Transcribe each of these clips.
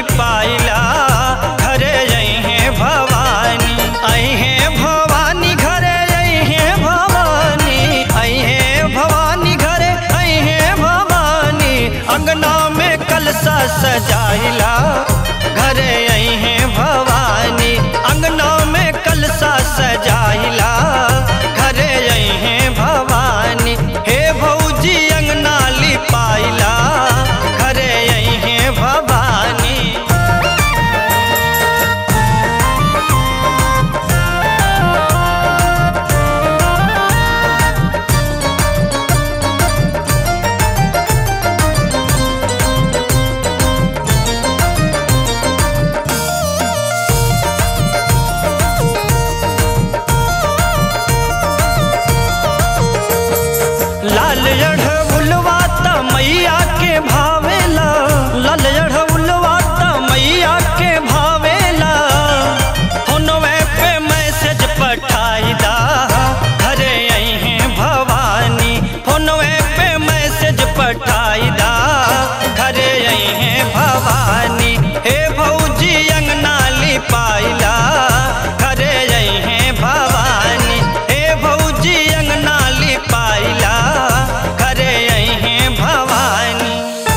लिपाइला घरे अहे भवानी अहे भवानी घरे अहे भवानी अहे भवानी घरे अहे भवानी अंगना में कलसा सजाइला घरे अहे भवानी अंगना में कलसा सजाइला घरे अहे भवानी हे भौजी अंगना लिपाइला घरे अहे भवानी लाल अढ़उलवा त मैया के भावेला लाल अढ़उलवा त मैया के भावेला फोनवे पे मैसेज पठाई दा घरे अहे भवानी फोनवे पे मैसेज पठाई दा घरे अहे भवानी हे भौजी अंगना लिपाइला घरे अहे भवानी हे भौजी अंगना लिपाइला घरे अहे भवानी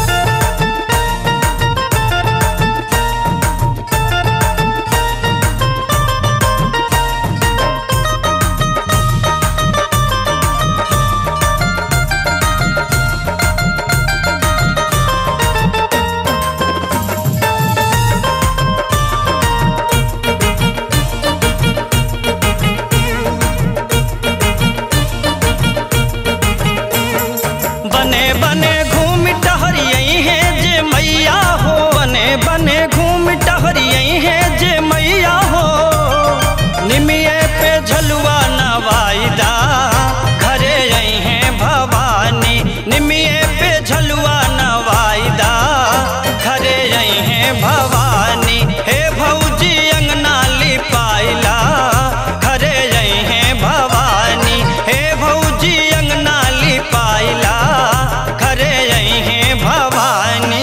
बने बने घूम टहरियई है जे मैया हो बने बने घूम टहरियई है जे मैया हो निमिये पे झलुआ नवाईदा घरे आई है भवानी निमिये पे झलुआ नवाईदा घरे आई है भवानी हे भौजी अंगना लिपाइला घरे आई है भवानी हे भौजी अंगना लिपाइला घरे आई है भवानी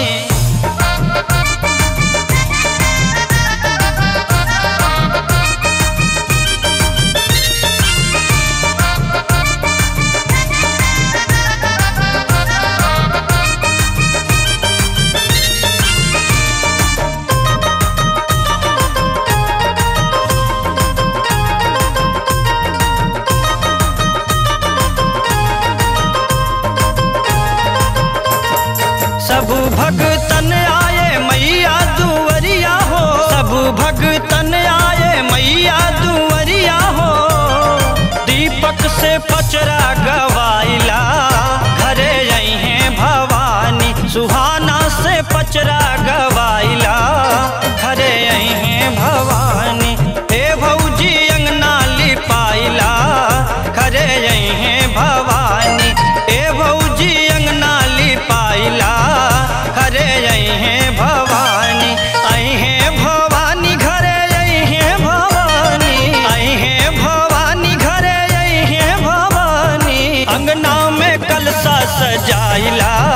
सब भगतन आए मैया दुवरिया हो सब भगतन आए मैया दुवरिया हो दीपक से पचरा गवाइला घरे आई हैं भवानी सुहाना से पचरा गवाइला घरे आई हैं भवानी हे भौजी अंगना लिपाइला घरे आई हैं भवानी हे भौजी अंगना लिपाइला घरे आई हैं भवानी आई हैं भवानी घरे आई हैं भवानी आई हैं भवानी घरे आई हैं भवानी अंगना में कलसा सजाइला